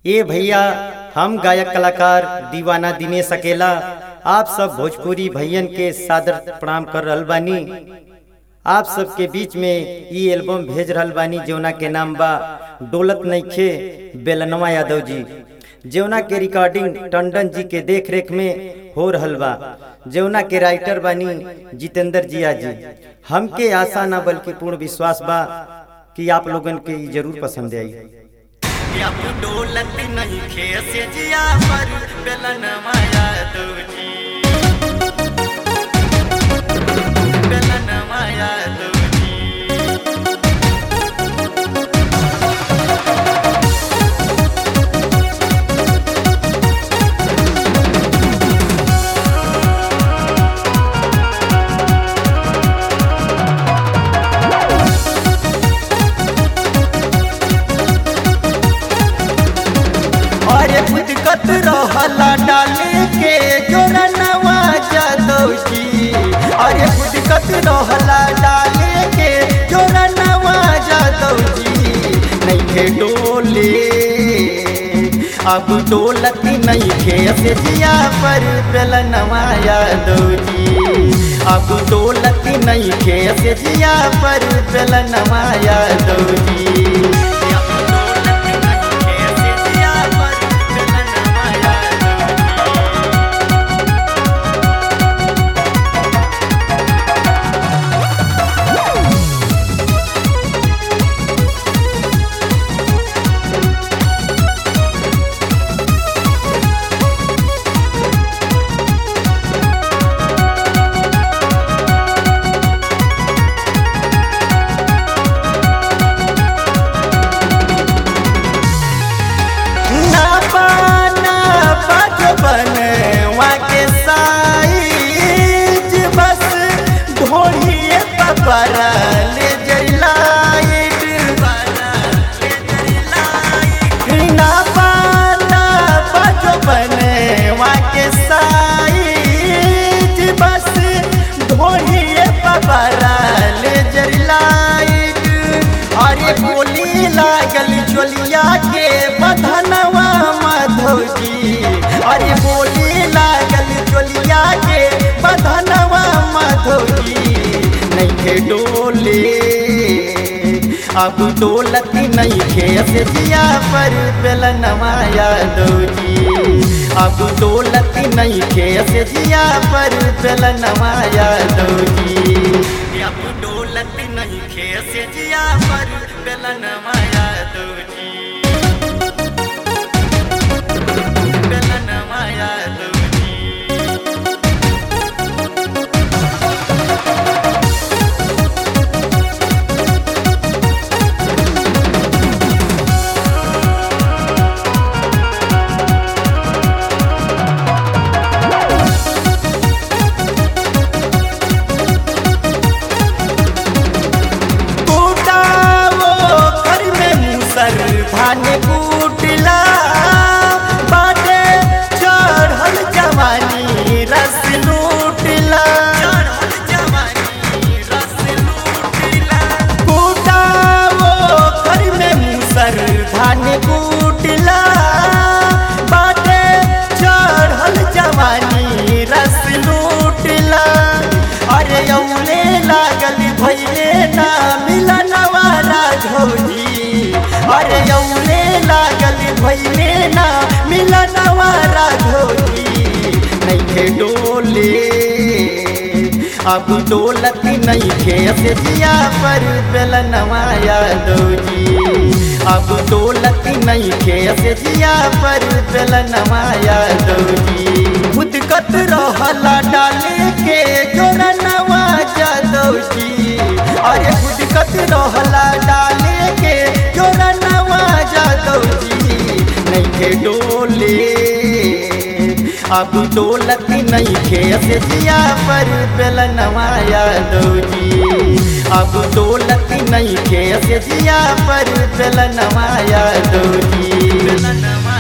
ए भैया हम गायक कलाकार दीवाना दिनेश अकेला आप सब भोजपुरी भैयन के सादर प्रणाम कर रहल बानी आप सबके बीच में ई एल्बम भेज रहल बानी जौना के नाम बा डोलत नइखे बेलनवा यादव जी जौना के रिकॉर्डिंग टंडन जी के देख रेख में हो रहल बा जौना के राइटर बानी जितेंद्र जिया जी हमके आशा ना बल्कि पूर्ण विश्वास बा कि आप लोगन के ई जरूर पसंद आई अब डोलत नहीं खेस जिया पर बेलन माया दो जी बेलन माया दो जी अरे खुदकत रहला डाले के जोरनवा जादव जी अरे खुदकत रहला डाले के जोरनवा जादव जी नहीं खे डोले अब डोलत नहीं खे से जिया पर बेलनवा यादव जी अब डोलत नहीं खे से जिया पर बेलनवा यादव जी अब डोलत नहीं खेस जिया पर बेलन माया दो जी ना पाना बचपन के साइज बस ढोलिए पपरा ले जलाइट ना पाना बचपन के साइज बस ढोलिए पपरा ले जलाइट अरे बोली लागल चोलिया के बधनवा माधव जी अरे बोली लागल चोलिया के बधनवा माधव जी नहीं खे डोले अब डोलत नहीं खे से जिया पर बेलनवा यादव जी अब डोलत नहीं खे से जिया पर बेलनवा यादव जी अब डोलत नहीं खेस जिया पर बेलन माया दो जी बेलन माया दो जी कूटावो घर में मूसर धान कूटला बाटे चढ़ल जवानी रस लूटला चढ़ल जवानी रस लूटिला कूटावो घर में मूसर धान कूटला बाटे चढ़ल जवानी रस लूटला अरे यौने लागल भैले ना मिलनवा राघवजी अरे यौने लागल भैले ना मिलनवा राघवजी नहीं खे डोले अब डोलत नहीं खे से जिया पर बेलनवा यादव जी अब डोलत नहीं खे से जिया पर बेलनवा यादव जी खुदकत रहला डाले के जोरनवा यादव जी अरे खुदकत रहला डाले के जोरनवा यादव जी नहीं खे डोले अब डोलत नहीं खे से जिया पर बेलनवा यादव जी अब डोलत नहीं खे से जिया पर बेलनवा यादव जी बेलन माया